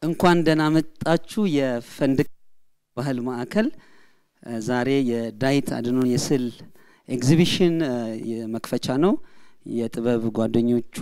እንኳን ደህና መጣችሁ የፈንድቅ ባህል ማዕከል ዛሬ የዳዊት አድኖን የስዕል ኤግዚቢሽን መክፈቻ ነው። የጥበብ ጓደኞቹ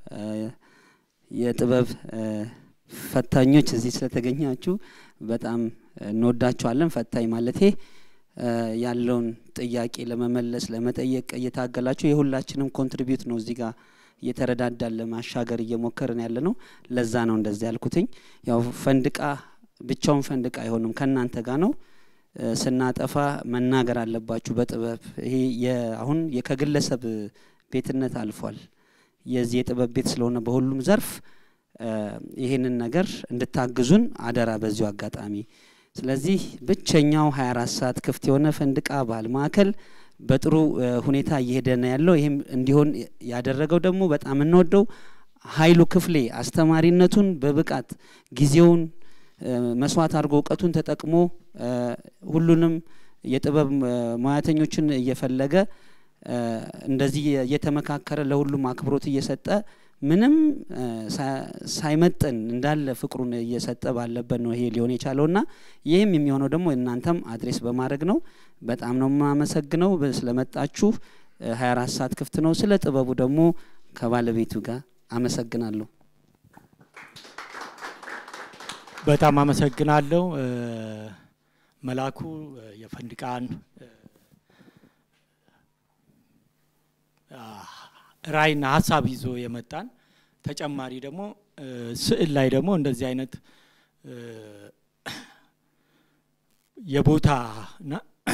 የጥበብ ፈታኞች እዚህ ስለተገኛችሁ በጣም እንወዳችኋለን። ፈታኝ ማለቴ ያለውን ጥያቄ ለመመለስ ለመጠየቅ እየታገላችሁ የሁላችንም ኮንትሪቢዩት ነው እዚህ ጋር እየተረዳዳን ለማሻገር እየሞከርን ያለ ነው። ለዛ ነው እንደዚህ ያልኩትኝ። ያው ፈንድቃ ብቻውን ፈንድቃ አይሆንም፣ ከእናንተ ጋር ነው። ስናጠፋ መናገር አለባችሁ በጥበብ ይሄ አሁን ከግለሰብ ቤትነት አልፏል። የዚህ የጥበብ ቤት ስለሆነ በሁሉም ዘርፍ ይህንን ነገር እንድታግዙን አደራ በዚሁ አጋጣሚ። ስለዚህ ብቸኛው 24 ሰዓት ክፍት የሆነ ፈንድቃ ባህል ማዕከል በጥሩ ሁኔታ እየሄደ ነው ያለው። ይህም እንዲሆን ያደረገው ደግሞ በጣም እንወደው ኃይሉ ክፍሌ አስተማሪነቱን በብቃት ጊዜውን መስዋዕት አድርጎ እውቀቱን ተጠቅሞ ሁሉንም የጥበብ ሙያተኞችን እየፈለገ እንደዚህ እየተመካከረ ለሁሉም አክብሮት እየሰጠ ምንም ሳይመጥን እንዳለ ፍቅሩን እየሰጠ ባለበት ነው ይሄ ሊሆን የቻለው እና ይህም የሚሆነው ደግሞ እናንተም አድሬስ በማድረግ ነው። በጣም ነው የማመሰግነው ስለመጣችሁ። 24 ሰዓት ክፍት ነው። ስለ ጥበቡ ደግሞ ከባለቤቱ ጋር አመሰግናለሁ። በጣም አመሰግናለሁ መላኩ የፈንድቃን ራዕይና ሀሳብ ይዞ የመጣን ተጨማሪ ደግሞ ስዕል ላይ ደግሞ እንደዚህ አይነት የቦታና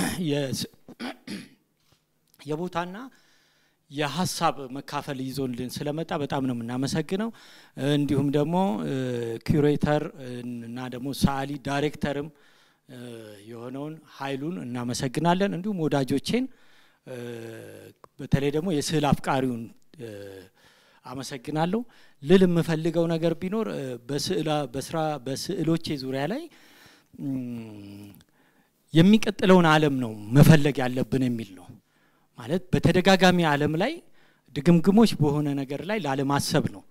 የቦታና የሀሳብ መካፈል ይዞልን ስለመጣ በጣም ነው የምናመሰግነው። እንዲሁም ደግሞ ኩሬተር እና ደግሞ ሰዓሊ ዳይሬክተርም የሆነውን ኃይሉን እናመሰግናለን። እንዲሁም ወዳጆቼን በተለይ ደግሞ የስዕል አፍቃሪውን አመሰግናለሁ። ልል የምፈልገው ነገር ቢኖር በስራ በስዕሎቼ ዙሪያ ላይ የሚቀጥለውን ዓለም ነው መፈለግ ያለብን የሚል ነው። ማለት በተደጋጋሚ ዓለም ላይ ድግምግሞች በሆነ ነገር ላይ ላለማሰብ ነው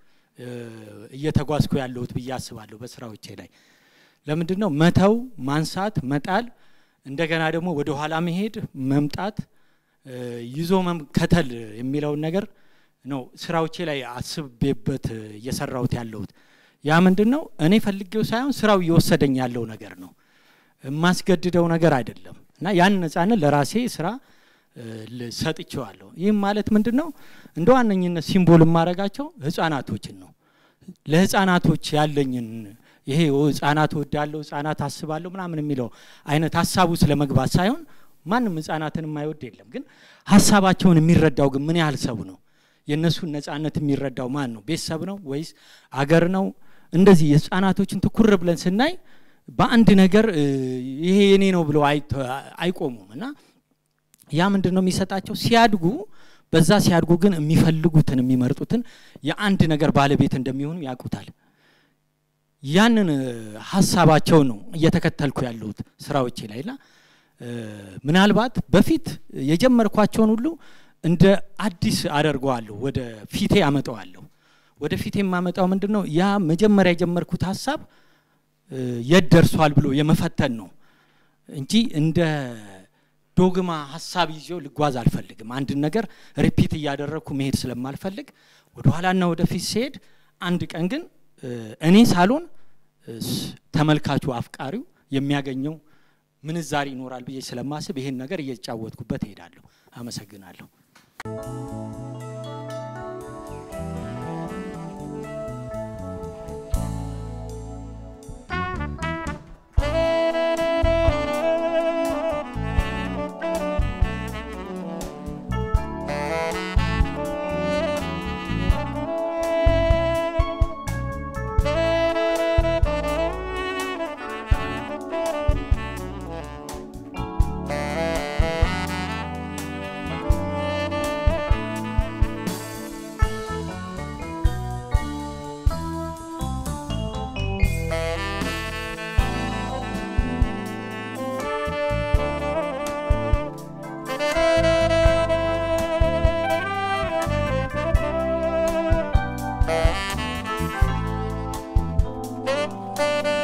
እየተጓዝኩ ያለሁት ብዬ አስባለሁ። በስራዎቼ ላይ ለምንድን ነው መተው፣ ማንሳት፣ መጣል፣ እንደገና ደግሞ ወደ ኋላ መሄድ፣ መምጣት፣ ይዞ መከተል የሚለውን ነገር ነው ስራዎቼ ላይ አስቤበት እየሰራሁት ያለሁት። ያ ምንድን ነው እኔ ፈልጌው ሳይሆን ስራው እየወሰደኝ ያለው ነገር ነው። የማስገድደው ነገር አይደለም እና ያን ነጻነት ለራሴ ስራ ሰጥቼዋለሁ። ይህም ማለት ምንድን ነው እንደ ዋነኝነት ሲምቦል የማረጋቸው ህጻናቶችን ነው። ለህጻናቶች ያለኝን ይሄ ህጻናት ወዳለሁ ህጻናት አስባለሁ ምናምን የሚለው አይነት ሀሳቡ ስለ መግባት ሳይሆን ማንም ህጻናትን የማይወድ የለም። ግን ሀሳባቸውን የሚረዳው ግን ምን ያህል ሰው ነው? የእነሱን ነጻነት የሚረዳው ማን ነው? ቤተሰብ ነው ወይስ አገር ነው? እንደዚህ የህጻናቶችን ትኩር ብለን ስናይ በአንድ ነገር ይሄ የኔ ነው ብለው አይቆሙም እና ያ ምንድን ነው የሚሰጣቸው ሲያድጉ በዛ ሲያድጉ ግን የሚፈልጉትን የሚመርጡትን የአንድ ነገር ባለቤት እንደሚሆኑ ያውቁታል። ያንን ሀሳባቸው ነው እየተከተልኩ ያለሁት ስራዎቼ ላይ ና ምናልባት በፊት የጀመርኳቸውን ሁሉ እንደ አዲስ አደርገዋለሁ፣ ወደ ፊቴ አመጣዋለሁ። ወደ ፊቴ የማመጣው ምንድን ነው ያ መጀመሪያ የጀመርኩት ሀሳብ የት ደርሷል ብሎ የመፈተን ነው እንጂ እንደ ዶግማ ሀሳብ ይዤው ልጓዝ አልፈልግም። አንድን ነገር ሪፒት እያደረግኩ መሄድ ስለማልፈልግ ወደ ኋላና ወደፊት ሲሄድ አንድ ቀን ግን እኔ ሳልሆን ተመልካቹ አፍቃሪው የሚያገኘው ምንዛሪ ይኖራል ብዬ ስለማስብ ይሄን ነገር እየተጫወትኩበት እሄዳለሁ። አመሰግናለሁ። Thank ነው።